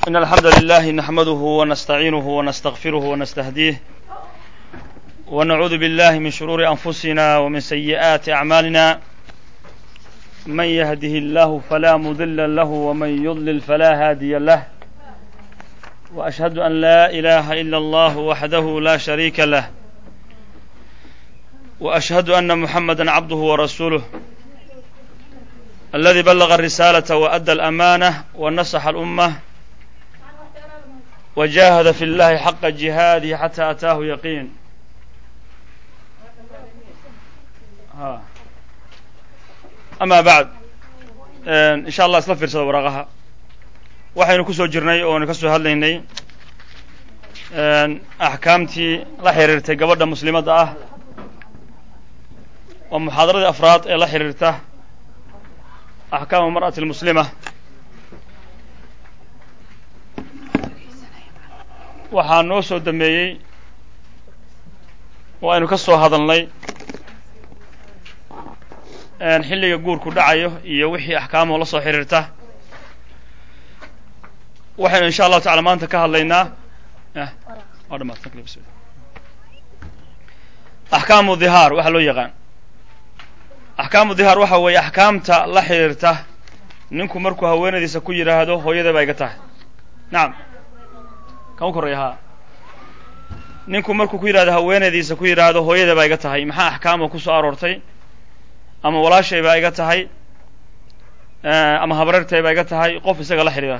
إن الحمد لله نحمده ونستعينه ونستغفره ونستهديه ونعوذ بالله من شرور أنفسنا ومن سيئات أعمالنا من يهده الله فلا مضل له ومن يضلل فلا هادي له وأشهد أن لا إله إلا الله وحده لا شريك له وأشهد أن محمدا عبده ورسوله الذي بلغ الرسالة وأدى الأمانة ونصح الأمة وجاهد في الله حق جهاده حتى أتاه يقين ها. أما بعد إن شاء الله isla fiirsada waraaqaha waxaynu ku soo jirnay oonu ka soo hadlaynay axkaamtii la xiriirtay gabadha muslimadda ah oo muxaadaradii afraad ee la xiriirta axkaamu mar'ati almuslima waxaa noo soo dambeeyey oo aynu ka soo hadalnay xilliga guurku dhacayo iyo wixii axkaamoo la soo xiriirta waxaynu insha allahu tacala maanta ka hadlaynaa axkaamu dhihaar waxaa loo yaqaan axkaamu dhihaar waxa weeye axkaamta la xiriirta ninku markuu haweenadiisa ku yidhaahdo hooyada baa iga tahay nacam kan u korreeya haa ninku markuu ku yidhahdo haweenadiisa ku yidhaahdo hooyada baa iga tahay maxaa axkaama ku soo aroortay ama walaashay baa iga tahay ama habareertay baa iga tahay qof isaga la xidhiira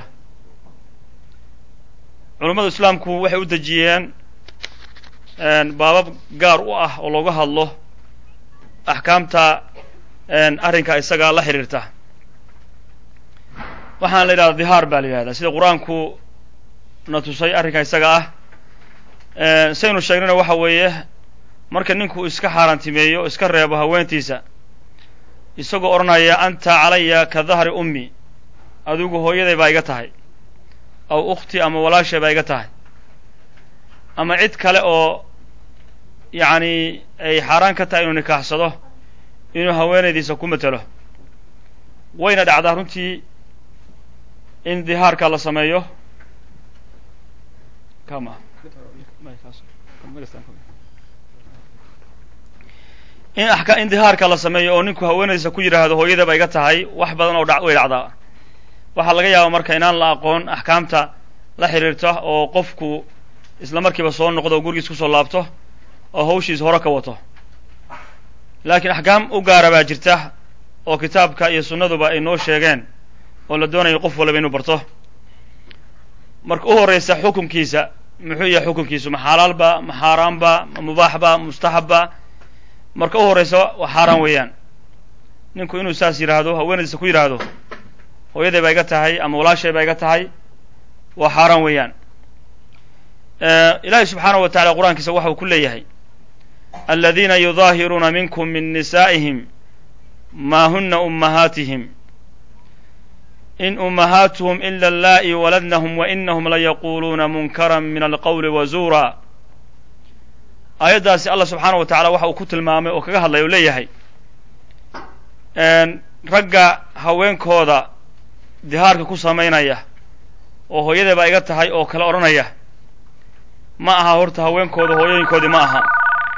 culummada islaamku waxay u dejiyeen baabab gaar u ah oo looga hadlo axkaamta arrinka isaga la xidhiirta waxaana la yidhahda dhihaar baa la yidhahdaa sida qur-aanku na tusay arrinka isaga ah saynu sheegnayna waxa weeye marka ninku iska xaaraantimeeyo iska reebo haweentiisa isagoo odhanaya anta calaya ka dahri ummi adigu hooyaday baa iga tahay aw ukhti ama walaashay baa iga tahay ama cid kale oo yacni ay xaaraan ka tahay inuu nikaaxsado inuu haweenaydiisa ku matelo wayna dhacdaa runtii in dihaarka la sameeyo kama in aka in dihaarka la sameeyo oo ninku haweenaydiisa ku yidhaahdo hooyadaba iga tahay wax badan oo dha way dhacdaa waxaa laga yaaba marka inaan la aqoon axkaamta la xiriirta oo qofku isla markiiba soo noqdo oo gurigiis kusoo laabto oo hawshiis hore ka wato laakiin axkaam u gaara baa jirta oo kitaabka iyo sunnaduba ay noo sheegeen oo la doonayo qof walaba inuu barto marka u horraysa xukunkiisa muxuu yahay xukunkiisu ma xalaalba ma xaaraanba ma mubaaxba mustaxabba marka u horraysa waa xaaraan weeyaan ninku inuu saas yidhaahdo haweenaydiisa ku yidhaahdo hooyaday baa iga tahay ama walaashay baa iga tahay waa xaaraan weeyaan ilaahay subxaanahu wa tacala qur-aankiisa waxa uu ku leeyahay aladiina yudaahiruuna minkum min nisaa'ihim maa huna ummahaatihim in ummahaatuhum ila allaa'i waladnahum wa inahum layaquuluuna munkaran min alqowli wa zuura aayaddaasi allah subxaanahu wa tacala waxa uu ku tilmaamay oo kaga hadlaya oo leeyahay ragga haweenkooda dihaarka ku samaynaya oo hooyaday baa iga tahay oo kale odhanaya ma aha horta haweenkooda hooyooyinkoodii ma aha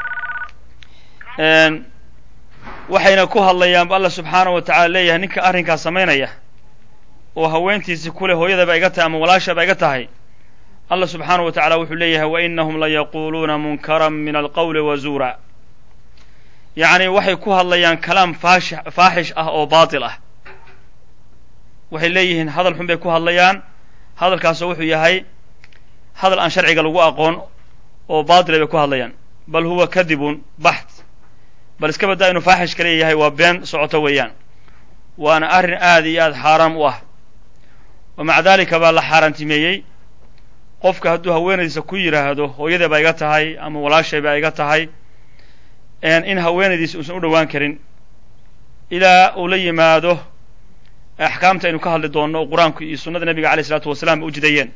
waxayna ku hadlayaan bu allah subxaanahu wa tacala leeyahay ninka arrinkaas samaynaya oo haweentiisii kule hooyada baa iga tahay ama walaasha baa iga tahay allah subxaanahu wa tacala wuxuu leeyahay wa inahum layaquuluuna munkaran min alqowli wa zuura yacni waxay ku hadlayaan kalaam faashi faaxish ah oo baatil ah waxay leeyihiin hadal xun bay ku hadlayaan hadalkaasoo wuxuu yahay hadal aan sharciga lagu aqoon oo baatila bay ku hadlayaan bal huwa kadibun baxt bal iska baddaa inuu faaxish ka leeyahay waa been socoto weeyaan waana arrin aad iyo aad xaaraam u ah wa maca daalika baa la xaaraantimeeyey qofka hadduu haweenaydiisa ku yidhaahdo hooyaday baa iga tahay ama walaashay baa iga tahay in haweenaydiisa uusan u dhowaan karin ilaa uu la yimaado axkaamta aynu ka hadli doonno oo qur-aanku iyo sunnada nebiga aleyh isalaatu wasalaam u jidayeen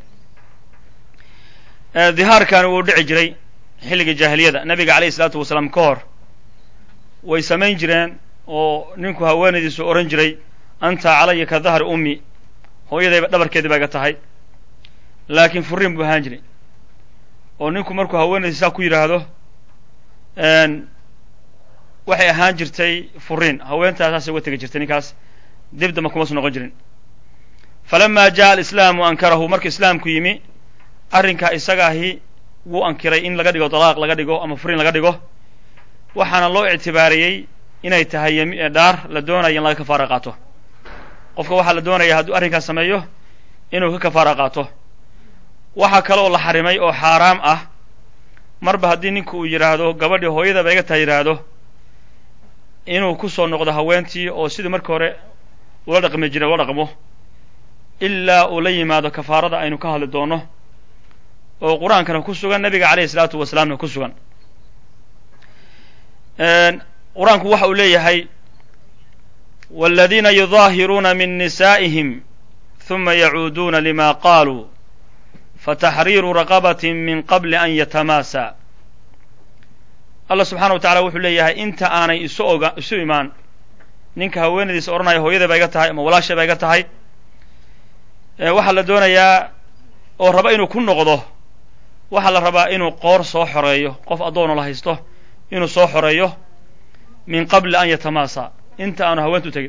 dihaarkani wuu dhici jiray xilliga jaahiliyada nebiga aleyh isalaatu wasalaam ka hor way samayn jireen oo ninku haweenaydiisu odhan jiray anta calaya ka dahri ummi hooyadayba dhabarkeedii baa iga tahay laakiin furiin buu ahaan jiray oo ninku markuu haweenaysa saa ku yidhaahdo waxay ahaan jirtay furiin haweentaa saasay uga tegi jirtay ninkaas dib damba kuma su noqon jirin falama jaءa alislaamu ankarahu marka islaamku yimi arrinkaa isaga ahi wuu ankiray in laga dhigo dalaaq laga dhigo ama furiin laga dhigo waxaana loo ictibaariyey inay tahay dhaar la doonaya in laga kafaara qaato qofka waxaa la doonaya hadduu arrinkaas sameeyo inuu ka kafaara qaato waxaa kale oo la xarimay oo xaaraam ah marba haddii ninku uu yidhaahdo gabadhii hooyadaba iga taa yidhaahdo inuu ku soo noqdo haweentii oo sidii markii hore ula dhaqmi jiray ula dhaqmo ilaa uu la yimaado kafaarada aynu ka hadli doono oo qur-aankana ku sugan nabiga calayhi isalaatu wasalaamna ku sugan qur-aanku waxa uu leeyahay wاladiina yudaahiruuna min nisaa'ihim ثuma yacuuduuna lima qaaluu fataxriiru raqabaة min qabli an yatamaasa allah subxaana wa tacala wuxuu leeyahay inta aanay isu oga isu imaan ninka haweenadiisa odhanaya hooyada ba iga tahay ama walaasha ba iga tahay waxaa la doonayaa oo raba inuu ku noqdo waxaa la rabaa inuu qoor soo xoreeyo qof addoona la haysto inuu soo xoreeyo min qabli an yatamaasa inta aanu haweenta u tegin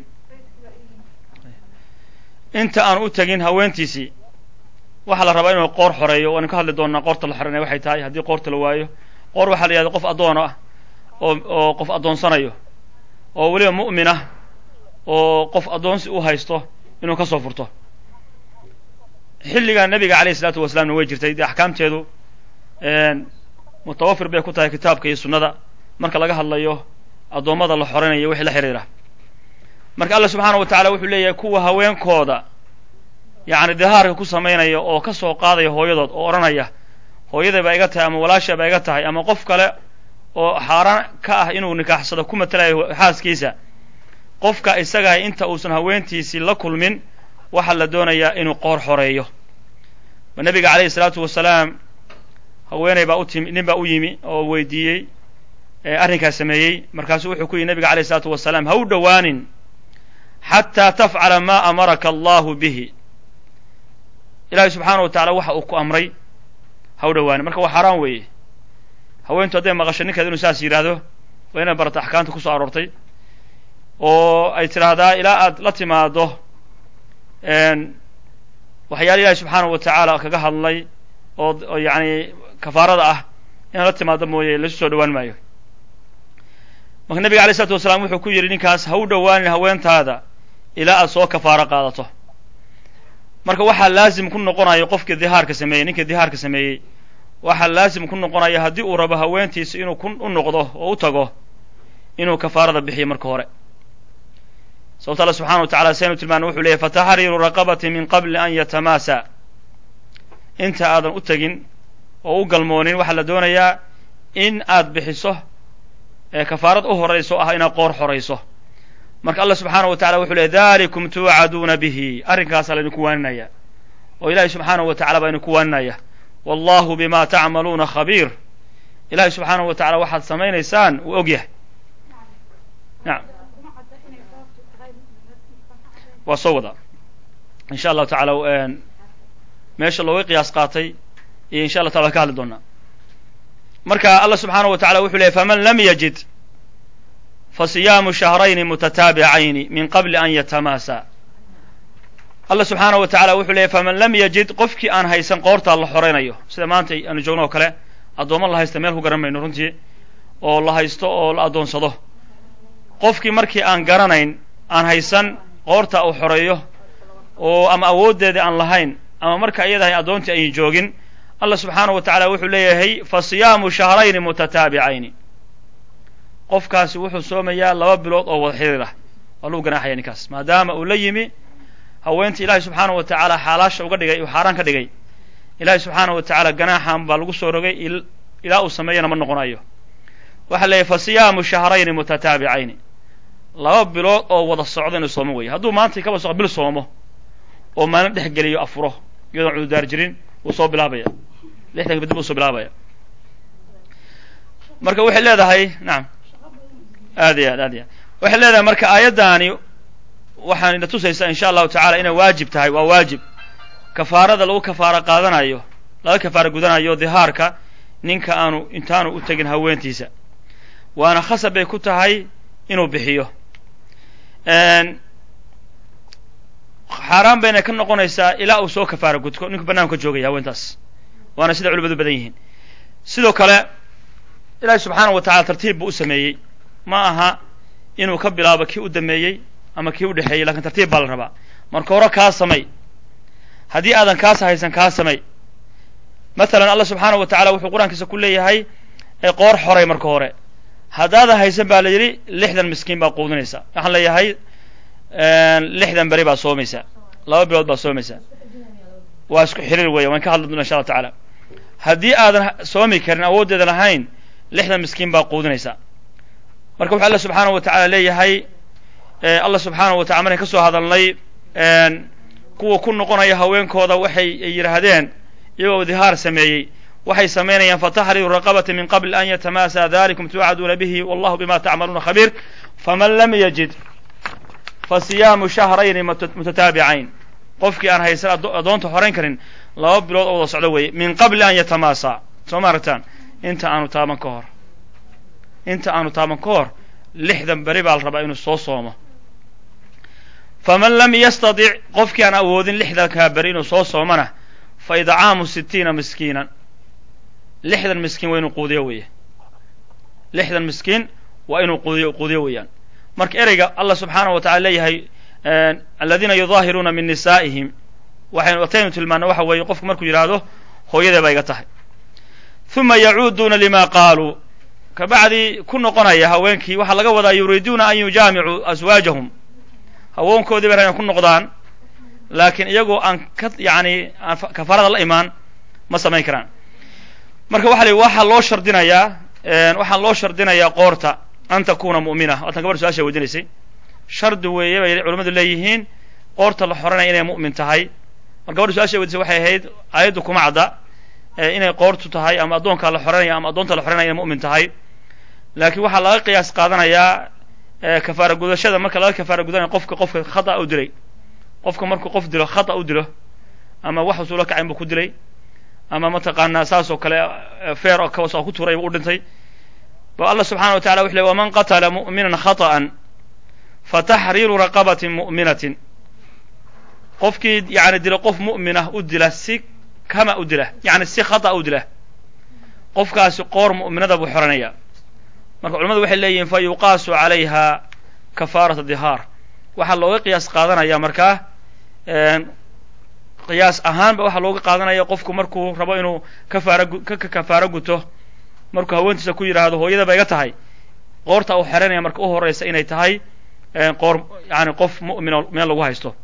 inta aanu u tegin haweentiisii waxaa la rabaa inuu qoor xoreeyo waanu ka hadli doonaa qoorta la xoreynaya waxay tahay haddii qoorta la waayo qoor waxaa la yihahda qof addoon ah oo oo qof addoonsanayo oo weliba mu'min ah oo qof addoonsi u haysto inuu ka soo furto xilligaa nebiga calayhi isalaatu wasalaamna way jirtay dee axkaamteedu mutawafir bay ku tahay kitaabka iyo sunnada marka laga hadlayo addoommada la xoreynayo wixii la xidhiira marka allah subxaana wa tacala wuxuu leeyahay kuwa haweenkooda yacni dihaarka ku samaynaya oo ka soo qaadaya hooyadood oo odhanaya hooyaday baa iga tahay ama walaasha baa iga tahay ama qof kale oo xaaraan ka ah inuu nikaaxsado ku matelayo xaaskiisa qofka isagahay inta uusan haweentiisii la kulmin waxaa la doonayaa inuu qoor xoreeyo ma nebiga calayhi isalaatu wasalaam haweeney baa u timi nin baa u yimi oo weydiiyey arrinkaas sameeyey markaasuu wuxuu ku yihi nebiga alayh isalaatu wasalaam ha u dhowaanin xataa tafcala maa amaraka allahu bihi ilahay subxaana wa tacala waxa uu ku amray ha u dhowaanin marka waa xaaraan weeye haweentu hadday maqasho ninkeeda inuu saas yidhaahdo waa inay barata axkaamta ku soo aroortay oo ay tidhaahdaa ilaa aad la timaado waxyaala ilahi subxaana wa tacaala kaga hadlay oo yani kafaarada ah inaad la timaado mooye lasu soo dhowaan maayo marka nebiga alay isalaatu wasalaam wuxuu ku yidhi ninkaas ha u dhowaanin haweentaada ilaa aad soo kafaaro qaadato marka waxaa laazim ku noqonayo qofkii dihaarka sameeyey ninkii dihaarka sameeyey waxaa laazim ku noqonaya haddii uu rabo haweentiisa inuu ku u noqdo oo u tago inuu kafaarada bixiyo marka hore sababto alla subxana wa tacala saynu tilmaana wuxuu leeyahy fataxriiru raqabati min qabli an yatamaasa inta aadan u tegin oo u galmoonin waxaa la doonayaa in aad bixiso ee kafaarad u horayso ah inaad qoor xorayso marka allah subxaana wa tacala wuxuu leey dalikum tuucaduuna bihi arrinkaasaa laydinku waaninaya oo ilahay subxaanahu wa tacala baa idinku waaninaya wallahu bima tacmaluuna khabiir ilahay subxaanahu wa tacala waxaad samaynaysaan uu og yahay nacam waa soo wadaa insha allahu tacala meesha looga qiyaas qaatay iyo insha allah tacala ka hadli doonaa marka allah subxaanahu wa tacala wuxuu leeyay faman lam yajid fasiyaamu shahrayni mutataabicayni min qabli an yatamaasa allah subxaanahu wa tacala wuxuu leeyay faman lam yajid qofkii aan haysan qoortaa la xoraynayo sida maanta aanu joogno oo kale addoommo la haysta meel ku garan mayno runtii oo la haysto oo la addoonsado qofkii markii aan garanayn aan haysan qoorta uu xoreeyo oo ama awooddeeda aan lahayn ama marka iyadahay addoontii ayn joogin allah subxaanahu wa tacala wuxuu leeyahay fa siyaamu shahrayni mutataabicayni qofkaasi wuxuu soomayaa laba bilood oo wada xiriir ah waa lagu ganaaxaya ninkaas maadaama uu la yimi haweentii ilaahay subxaanahu wa tacaala xaalaasha uga dhigay uu xaaraan ka dhigay ilaahay subxaanahu wa tacaala ganaaxan baa lagu soo rogay ilaa uu sameeyana ma noqonayo waxaa leeyahy fa siyaamu shahrayni mutataabicayni laba bilood oo wada socda inuu soomo weeye hadduu maanta kaba soco bil soomo oo maalin dhex geliyo afuro iyadoon cududaar jirin wuu soo bilaabaya lixdan kadib uu soo bilaabaya marka waxay leedahay nacam aad iyo aad aad iyo aad waxay leedahay marka aayaddaani waxaan ina tusaysaa insha allahu tacala inay waajib tahay waa waajib kafaarada lagu kafaaro qaadanayo laga kafaaro gudanayo dihaarka ninka aanu intaanu u tegin haweentiisa waana khasab bay ku tahay inuu bixiyo xaaraan bayna ka noqonaysaa ilaa uu soo kafaaro gudko ninku bannaanku ka joogaya haweentaas waana sida culimadu badan yihiin sidoo kale ilaahi subxaana wa tacala tartiib buu u sameeyey ma aha inuu ka bilaabo kii u dameeyey ama kii u dhexeeyey lakin tartiib baa la rabaa marka hore kaa samay haddii aadan kaas haysan kaa samay mathalan allah subxaana wa tacala wuxuu qur-aankiisa ku leeyahay qoor xoray marka hore haddaadan haysan baa la yidhi lixdan miskiin baa quudinaysa waxaan leeyahay lixdan beri baa soomaysa laba bilood baa soomaysa waa isku xiriir weya waan ka hadli doona insha allah tacaala haddii aadan soomi karin awooddeeda lahayn lixdan miskiin baa quudinaysa marka wuxuu alla subxaana wa tacala leeyahay allah subxaana wa tacala markaan ka soo hadalnay kuwa ku noqonaya haweenkooda waxay yidhaahdeen iyagoo dihaar sameeyey waxay samaynayaan fataxriru raqabati min qabli an yatamaasaa dalikum tuucaduuna bihi wallahu bima tacmaluuna khabiir faman lam yajid fasiyaamu shahrayni mutataabicayn qofkii aan haysan addoonta horayn karin laba bilood oo wada socdo weeye min qabli an yatamaasaa soo ma aragtaan inta aanu taaban ka hor inta aanu taaban ka hor lixdan beri baa la rabaa inuu soo soomo faman lam yastadic qofkii aan awoodin lixdankaa beri inuu soo soomana fa idcaamu sitiina miskiinan lixdan miskiin waa inuu quudiyo weeye lixdan miskiin waa inuu quudiyo quudiyo weeyaan marka ereyga allah subxaana wa tacala leeyahay aladiina yudaahiruuna min nisaa'ihim waxaynu ataynu tilmaana waxa weeye qofku markuu yidhaahdo hooyadee baa iga tahay uma yacuuduuna lima qaaluu kabacdii ku noqonaya haweenkii waxaa laga wadaa yuriiduuna an yujaamicuu aswaajahum haweenkoodii bay rabaan ku noqdaan laakiin iyagoo aan ka yani aan kafaarada la imaan ma samayn karaan marka waxa la yidhi waxaa loo shardinayaa waxaa loo shardinayaa qoorta an takuna mu'mina waatan gabadha su-aasha weydinaysay shardi weeye bay culamadu leeyihiin qoorta la xoranaya inay mu'min tahay mar gabadha su-aasha weydisay waxay ahayd aayaddu kuma cadda inay qoortu tahay ama addoonkaa la xoranaya ama addoonta la xoranaya inay mu'min tahay laakiin waxaa laga qiyaas qaadanayaa kafaara gudashada marka laga kafaara gudanaya qofka qofka khata u dilay qofka markuu qof dilo khata u dilo ama wax usuula kacayn buu ku dilay ama mataqaanaa saas oo kale feer oo kawas oo ku turay u dhintay ba allah subxana wa tacala wuxu ley waman qatala mu'minan khata'an fataxriiru raqabatin mu'minatin qofkii yani dilo qof mu'minah u dila si kama u dila yani si khata u dila qofkaasi qoor mu'minada buu xoranaya marka culamadu waxay leeyihiin fa yuqaasu calayha kafaarata dihaar waxaa looga qiyaas qaadanaya markaa qiyaas ahaanba waxaa looga qaadanaya qofku markuu rabo inuu kafaara ka kafaaro guto markuu haweentiisa ku yidhaahdo hooyada ba iga tahay qoorta uu xeranaya marka u horeysa inay tahay qoor yani qof mu'minoo meel lagu haysto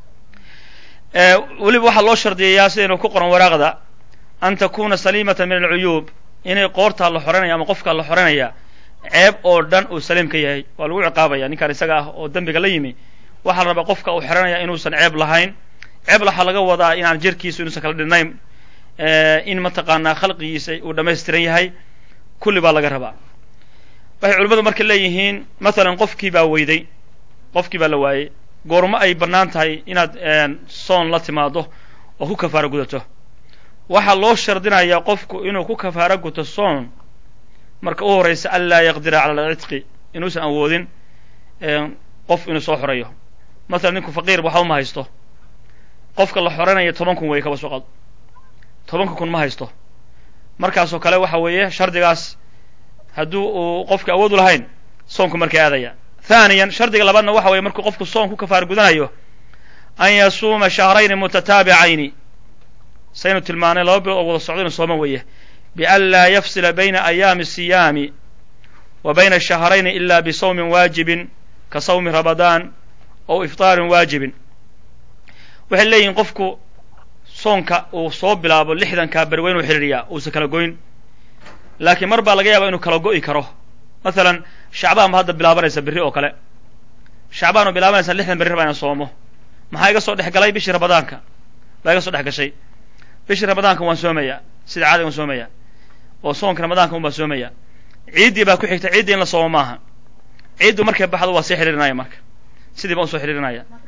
weliba waxaa loo shardiyayaa sidaynu ku qoran waraaqda an takuna saliimata min alcuyuub inay qoortaa la xoranaya ama qofkaa la xoranaya ceeb oo dhan uu saliim ka yahay waa lagu ciqaabaya ninkaan isaga ah oo dembiga la yimi waxaa la rabaa qofka uu xeranaya inuusan ceeb lahayn ceeb waxaa laga wadaa inaan jirkiisu inuusan kala dhinnayn in mataqaanaa khalqigiisa uu dhammaystiran yahay kulli baa laga rabaa waxay culimmadu marka leeyihiin mathalan qofkii baa weyday qofkii baa la waayey goormo ay bannaan tahay inaad soon la timaado oo ku kafaaro gudato waxaa loo shardinayaa qofku inuu ku kafaaro guto soon marka u horeysa an laa yaqdira cala alcidqi inuusan awoodin qof inuu soo xoreeyo mathalan ninku faqiir waxba ma haysto qofka la xoranaya toban kun weeye kaba soo qado tobanka kun ma haysto markaasoo kale waxa weeye shardigaas hadduu uu qofka awood u lahayn soonku markay aadaya thaniyan shardiga labaadna waxa weye markuu qofku soon ku kafaar gudanayo an yasuuma shahrayni mutataabicayni saynu tilmaanay laba bilood oo wada socdo inu sooma weeye bian laa yafsila bayna ayaami siyaami wa bayna shahrayni ila bisawmin waajibin ka sawmi ramadaan ow iftaarin waajibin waxay leeyihiin qofku soonka uu soo bilaabo lixdankaa beri waa inuu xidhiiriyaa uusan kala goyn laakiin mar baa laga yaaba inuu kala go'i karo mathalan shacbaan ba hadda bilaabanaysa berri oo kale shacbaan oo bilaabanaysa lixdan berri rabaa inaan soomo maxaa iga soo dhex galay bishii ramadaanka baa iga soo dhex gashay bishii ramadaanka waan soomayaa sida caadiga waan soomayaa oo soonka ramadaanka un baan soomayaa ciiddii baa ku xigta ciiddii in la soomo maaha ciiddu markay baxdo waa sii xidhiirinaya marka sidii baan usoo xidhiirinaya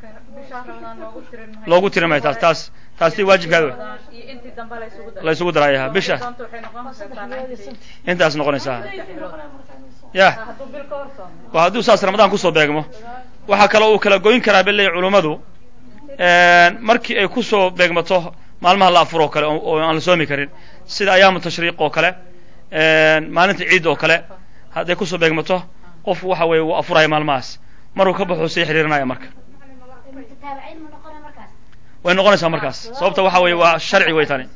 loogu tiri maayo taas taas taas tii waajibkaada wey la isugu daraya bisha intaas noqonaysaa ya waa hadduu saas ramadaan kusoo beegmo waxaa kaloo uu kala goyn karaa beleey culummadu markii ay kusoo beegmato maalmaha la afur oo kale oo aan la soomi karin sida ayaamu tashriiq oo kale maalinta ciid oo kale hadday kusoo beegmato qofku waxa weeye wuu afuraya maalmahaas maruu ka baxuu sii xiriirinaya marka way noqonaysaa markaas sababta waxa weeye waa sharci way tani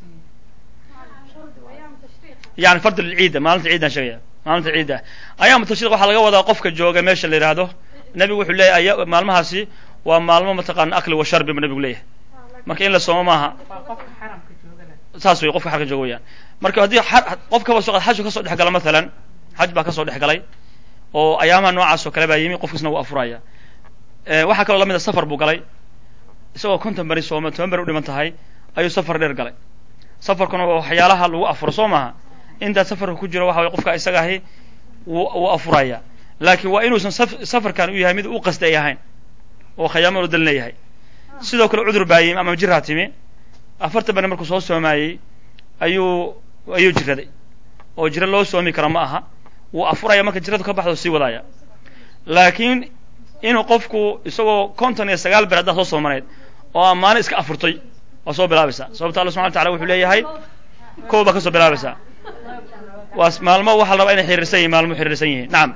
yani fard lciidda maalinta ciiddaan sheegaya maalinta ciidda ayaamu tashriiq waxaa laga wadaa qofka jooga meesha la yidhaahdo nebigu wuxuu leeyahy maalmahaasi waa maalmo mataqaana akli wa sharbi bu nebigu leeyahay marka in la soomo maaha saas wey qofka xarka jooga weyaan marka haddii qof kaba soo xajku kasoo dhex gala maalan xaj baa kasoo dhex galay oo ayaamaha noocaas oo kale baa yimi qofkiisna wuu afuraya waxaa kaloo lamid a safar buu galay isagoo konton beri sooma toban beri u dhiman tahay ayuu safar dheer galay safarkuna waa waxyaalaha lagu afuro soo maaha intaa safarka ku jiro waxa way qofka isaga ahi wuu afuraya laakiin waa inuusan safarkan u yahay mid u qasdi ay ahayn oo khayaamo dal leeyahay sidoo kale cudur baa yimi ama jiraa timi afartan beri markuu soo soomaayey ayuu ayuu jiraday oo jiro loo soomi kara ma aha wuu afuraya marka jiradu ka baxdo sii wadaya laakiin inuu qofku isagoo konton iyo sagaal ber haddaa soo soomanayd oo aan maalin iska afurtay waa soo bilaabaysaa sababta alla subxana wa tacala wuxuu leeyahay kow baa ka soo bilaabaysaa waa maalmo waxaa la rabaa inay xiriirsan yihin maalmo xiriirsan yihiin nacam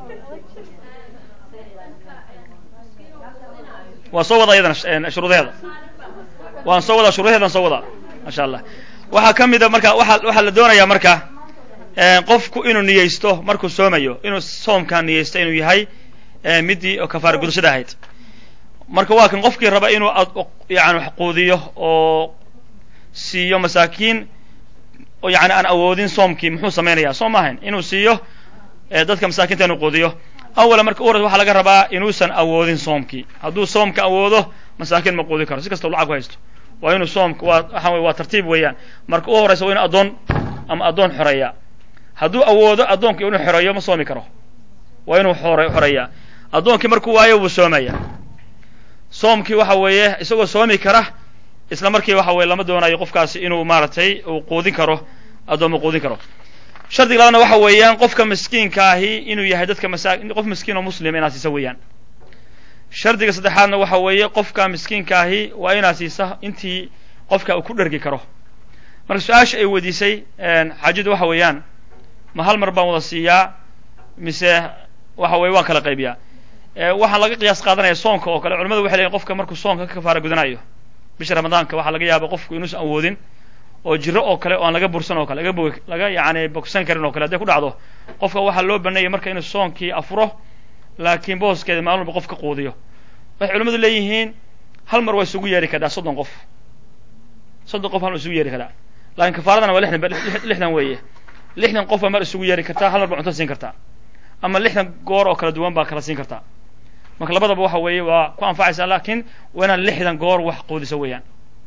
waan soo wadaa iyadana shuruudaheeda waan soo wadaa shuruudaheedan soo wadaa maasha allah waxaa ka mida marka waa waxaa la doonayaa marka qofku inuu niyeysto markuu soomayo inuu soomkaa niyeysto inuu yahay midii kafaara gudashada ahayd marka waa kan qofkii raba inuu yani wax quudiyo oo siiyo masaakiin yani aan awoodin soomkii muxuu samaynaya soom ma ahayn inuu siiyo dadka masaakiinta inuu quudiyo awala marka u hores waxaa laga rabaa inuusan awoodin soomkii hadduu soomka awoodo masaakiin ma quudi karo si kastao lacag ku haysto waa inuu soomka waa waxa wey waa tartiib weeyaan marka u horeysa waa inu addoon ama addoon xoreeya hadduu awoodo addoonka inuu xoreeyo ma soomi karo waa inuu xoreeyaa addoonkii markuu waayo wuu soomaya soomkii waxa weeye isagoo soomi kara isla markii waxa weye lama doonayo qofkaasi inuu maaragtay uu quudin karo addooma quudin karo shardiga labaadna waxa weeyaan qofka miskiinka ahi inuu yahay dadka masa qof miskiin oo muslima inaad siisa weeyaan shardiga saddexaadna waxa weeye qofka miskiinka ahi waa inaad siisa intii qofka uu ku dhergi karo marka su-aasha ay weydiisay xaajadu waxa weeyaan ma hal mar baan wada siiyaa mise waxa weye waan kala qaybiyaa waxaan laga qiyaas qaadanaya soonka oo kale culamadu waxay leeyiin qofka markuu soonka ka kafaara gudanayo bisha ramadaanka waxaa laga yaaba qofku inuusan awoodin oo jiro oo kale oo aan laga bursan oo kale laga bog laga yani bogsan karin oo kale hadday ku dhacdo qofka waxaa loo baneeyay marka inuu soonkii afuro laakiin booskeeda maalin walba qof ka quudiyo waxay culamadu leeyihiin hal mar waa isugu yeeri karaa soddon qof soddon qof hal mar isugu yeeri karaa laakiin kafaaradana waa lixdan lixdan weeye lixdan qof baa mar isugu yeeri kartaa hal mar baa cunto siin kartaa ama lixdan goor oo kala duwan baa kala siin kartaa marka labadaba waxa weeye waa ku anfacaysaa laakiin waa inaad lixdan goor wax quudiso weeyaan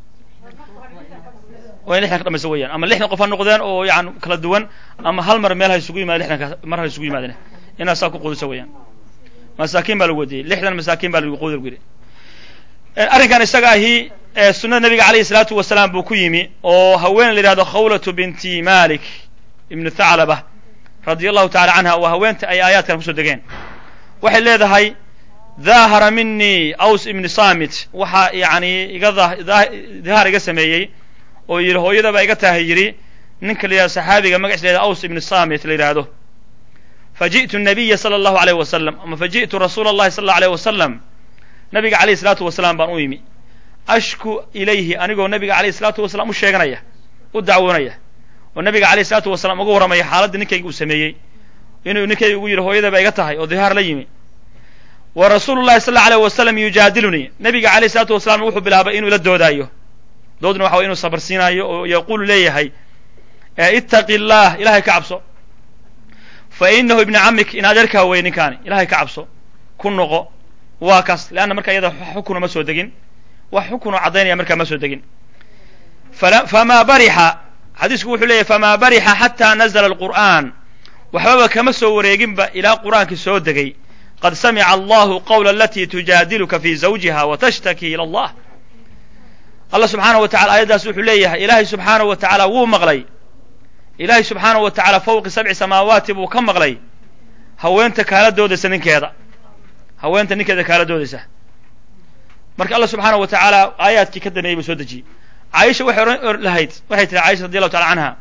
waa in lixdan ka dhamayso weeyaan ama lixdan qof ha noqdeen oo yani kala duwan ama hal mar meel ha isugu yimaade lixdanka mar ha isugu yimaadeen inaad saa ku quudiso weeyaan masaakiin baa lagu wadiyey lixdan masaakiin baa lagu quudi lagu yidhi arrinkan isaga ahi sunnada nabiga alayhi salaatu wasalaam buu ku yimi oo haween la yidhahdo khawlatu binti malik ibnu thaclaba radia allahu tacala canha waa haweenta ay aayaadkan kusoo degeen waxay leedahay daahara minii aws ibni samit waxaa yani iga dahaar iga sameeyey oo yidhi hooyadaba iga tahay yidhi ninka la yidhahdo saxaabiga magaciisa la yhahdo aws ibni samit la yidhaahdo faji'tu nabiya sala allahu alayh wasalam ama faji'tu rasuula allahi sala allahu alayh wasalam nabiga alayh isalaatu wasalaam baan u yimi ashku ilayhi anigoo nabiga alayh isalaatu wasalaam u sheeganaya u dacwoonaya oo nabiga alayh isalaatu wasalaam uga warramaya xaaladda ninkayga uu sameeyey inuu ninkayga ugu yidhi hooyadaba iga tahay oo dihaar la yimi wa rasuulu llahi sal alla alayh wasalam yujaadilunii nabiga alayh isalaatu wasalaam wuxuu bilaabay inuu ila doodaayo doodna waxa way inuu sabar siinaayo oo yaquulu leeyahay ittaqi llah ilahay ka cabso fa inahu ibni camik in adeerkaa wey ninkaani ilahay ka cabso ku noqo waa kaas leanna marka iyada xukuna ma soo degin wax xukunoo caddaynaya markaa ma soo degin famaa barixa xadiisku wuxuu leeyahy famaa barixa xataa nazla alqur'aan waxbaba kama soo wareeginba ilaa qur'aankii soo degay qad samica allahu qawla alatii tujaadiluka fi zawjiha wa tashtaki ila allah allah subxaanahu wa tacala aayaddaas wuxuu leeyahay ilaahay subxaanahu wa tacaala wuu maqlay ilaahay subxaanahu wa tacaala fawqi sabci samaawaati buu ka maqlay haweenta kaala doodaysa ninkeeda haweenta ninkeeda kaala doodaysa marka allah subxaanahu wa tacaala aayaadkii ka dameeyey buu soo dejiyey caaisha waxay ohan lahayd waxay tihi caisha radi allahu tacala canha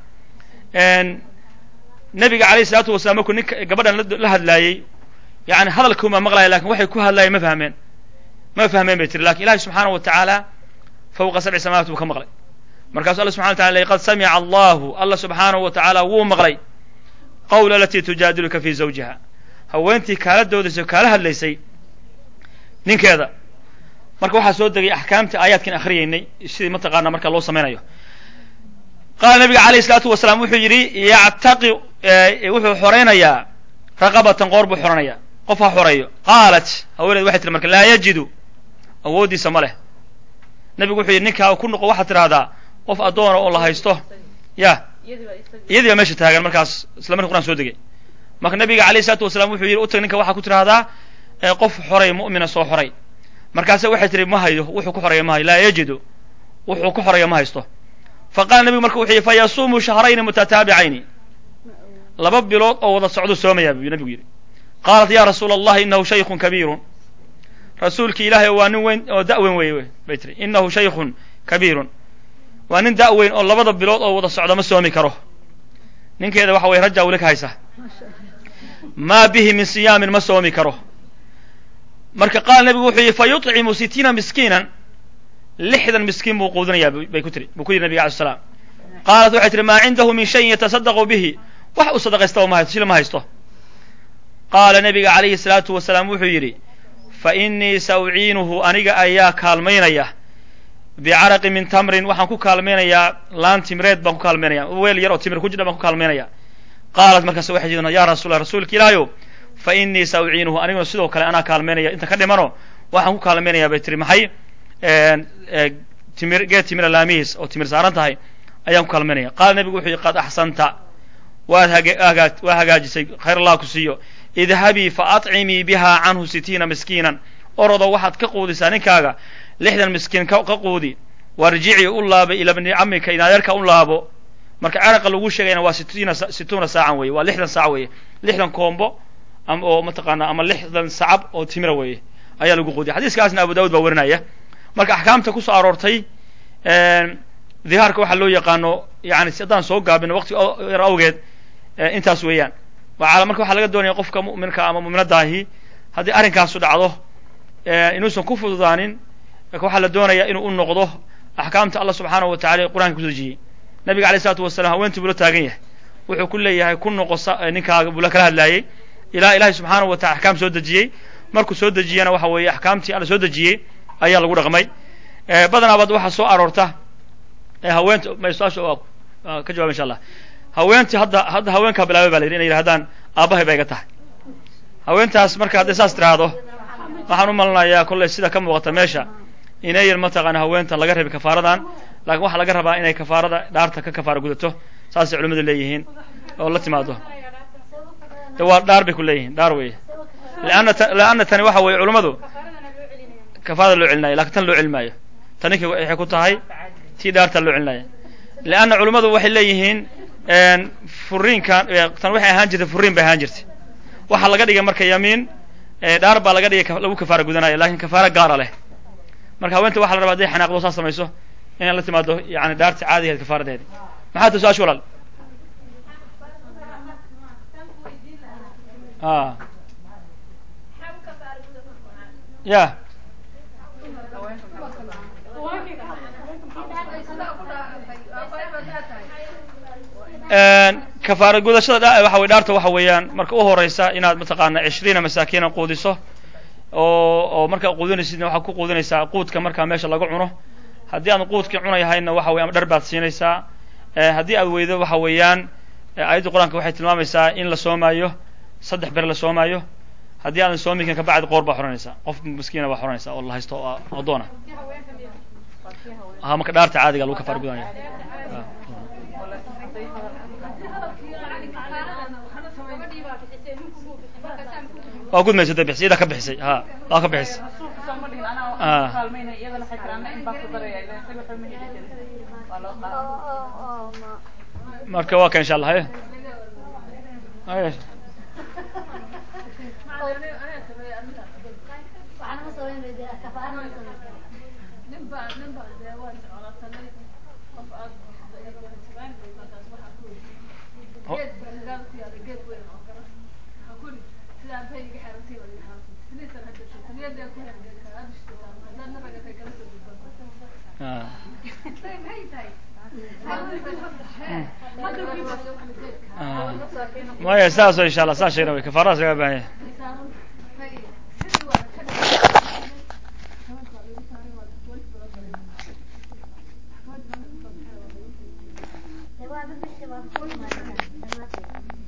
nabiga alayh isalaatu wasalaam markuu ninka gabadhan la hadlaayey yani hadalkuuma maqlaya lakin waxay ku hadlaayeen ma fahmeen ma fahmeen bay tiri lakin ilahi subxaanahu wa tacaala fawqa sabci samawat buu ka maqlay markaasu alla subxana wa tala qad samica allahu allah subxaanahu wa tacaala wuu maqlay qawla alatii tujaadiluka fi zawjiha haweentii kaala doodaysay o kaala hadlaysay ninkeeda marka waxaa soo degay axkaamtii aayaadkan akhriyeynay sidii mataqaana marka loo samaynayo qaala nabiga alayh isalaatu wasalaam wuxuu yidhi yactaqi wuxuu xoraynayaa raqabatan qoor buu xoranaya qof ha xoreeyo qaalat haweeneed waxay tiri marka laa yajidu awooddiisa ma leh nabigu wuxuu yidhi ninkaa ku noqo waxaad tidhahdaa qof addoona oo la haysto ya iyadii baa meesha taagan markaas isla marki quraan soo degay marka nabiga alayh isalaatu wasalaam wuxuu yidhi utag ninka waxaa ku tidhahdaa qof xoray mu'mina soo xoray markaase waxay tihi ma hayo wuxuu ku xoreeya ma hayo laa yajidu wuxuu ku xoreeya ma haysto fa qaala nabigu marka wuxuu yidhi fa yasuumu shahrayni mutataabicayni laba bilood oo wada socdo soomayaa buu nabigu yidhi qaalat ya rasuula allahi inahu shaykun kabiirun rasuulki ilaahay waa nin weyn oo da' weyn wey bay tiri inahu shaykun kabiirun waa nin da' weyn oo labada bilood oo wada socda ma soomi karo ninkeeda waxa weye rajaa weli ka haysa maa bihi min siyaamin ma soomi karo marka qaala nabigu wuxuu yihi fa yuطcimu sitiina miskiinan lixdan miskiin buu quudinayaa bay ku tiri buu ku yidhi nabiga alay slam qaalat waxay tihi maa cindahu min shayin yatasadaqu bihi wax uu sadaqaystaba ma haysto shil ma haysto qaala nabiga calayhi salaatu wasalaam wuxuu yidhi fa innii sa uciinuhu aniga ayaa kaalmaynaya bicaraqi min tamrin waxaan ku kaalmaynayaa laan timireed baan ku kaalmaynaya weel yar oo timir ku jidha baan ku kaalmaynaya qaalat markaas waxay tidhi ya rasuula rasuulka ilaahayow fa innii sa uciinuhu aniguna sidoo kale anaa kaalmaynaya inta ka dhimano waxaan ku kaalmaynayaa bay tihi maxay timir geed timira laamihiis oo timir saaran tahay ayaan ku kaalmaynaya qaala nabigu wuxuu yihi qad axsanta waad hagaad waa hagaajisay khayr allah ku siiyo idhabii fa atcimii biha canhu sitiina miskiinan orodo waxaad ka quudisaa ninkaaga lixdan miskiin ka quudi warjicii u laaba ila bni camika inadeerka u laabo marka caraqa lagu sheegayna waa sitiina situuna saacan weye waa lixdan saac weeye lixdan koombo ama oo mataqaana ama lixdan sacab oo timira weeye ayaa lagu quudiya xadiiskaasna abu daawud baa warinaya marka axkaamta kusoo aroortay dihaarka waxaa loo yaqaano yani haddaan soo gaabino waqti yar awgeed intaas weeyaan marka waxaa laga doonaya qofka mu'minka ama mu'minadaahi haddii arrinkaasu dhacdo inuusan ku fududaanin marka waxaa la doonaya inuu u noqdo axkaamta allah subxaanahu wa tacala ee qur'anka kuso dejiyey nabiga alay isalatu wasalam haweentii buu la taagan yahay wuxuu ku leeyahay ku noqo ninkaaga buu la kala hadlaayey ilaa ilahay subxaanahu wa tacala axkaam soo dejiyey markuu soo dejiyana waxa weeye axkaamtii alla soo dejiyey ayaa lagu dhaqmay badanaabad waxaa soo aroorta haweenta su-aasha waa ka jawaba insha allah haweentii hadda hadda haweenkaa bilaabay ba la yidhi inay yidhahdaan aabbahay ba iga tahay haweentaas marka hadday saas tiraahdo waxaan u malinayaa kolley sida ka muuqata meesha inayan mataqaana haweenta laga rabay kafaaradan laakiin waxaa laga rabaa inay kafaarada dhaarta ka kafaara gudato saasay culimmadu leeyihiin oo la timaado de waa dhaar bay ku leeyihiin dhaar weeye leanna leanna tani waxa weeye culimmadu kafaarada loo celinaayo lakin tan loo celin maayo taninki waxay ku tahay tii dhaarta loo celinaya leanna culimmadu waxay leeyihiin furiinkan tan waxay ahaan jirtay furiin bay ahaan jirtay waxaa laga dhigay marka yamiin dhaar baa laga dhigay lagu kafaara gudanaya lakin kafaara gaara leh marka haweenta waxa la rabaa haday xanaaqdo saas samayso inay la timaado yani dhaarta caadigeed kafaaradeedi maxaa ta su-aasha walaal a ya kafaara gudashada waxa wey dhaarta waxa weeyaan marka u horeysa inaad mataqaana cishriina masaakiina quudiso oo oo markaa quudinaysidna waxaad ku quudinaysaa quudka markaa meesha laga cuno haddii aadan quudkii cunayahayna waxa weye ama dhar baad siinaysaa haddii aad weydo waxa weeyaan aayadda qur-aanka waxay tilmaamaysaa in la soomaayo saddex ber la soomaayo haddii aadan soomikan kabacdi qoor baa xoranaysaa qof miskiina baa xoranaysaa oo la haysto oo addoona ha marka dhaarta caadiga lagu kafaara gudanaya waa gudmaysa da bixisay iyadaa ka bixisay ha waa ka bixisay rasuulka soo ma dhihin anaa wax Ah. ku kaalmaynaya iyadana waxay tiri anna in baa ku daraya ilan isaga waxba ma heli karin waa loo qaaday marka waa ka insha allah haye haye Ah. Ah. maya saas oo insha allah saas sheegna way kafaaradaas laga baahan yahay Waa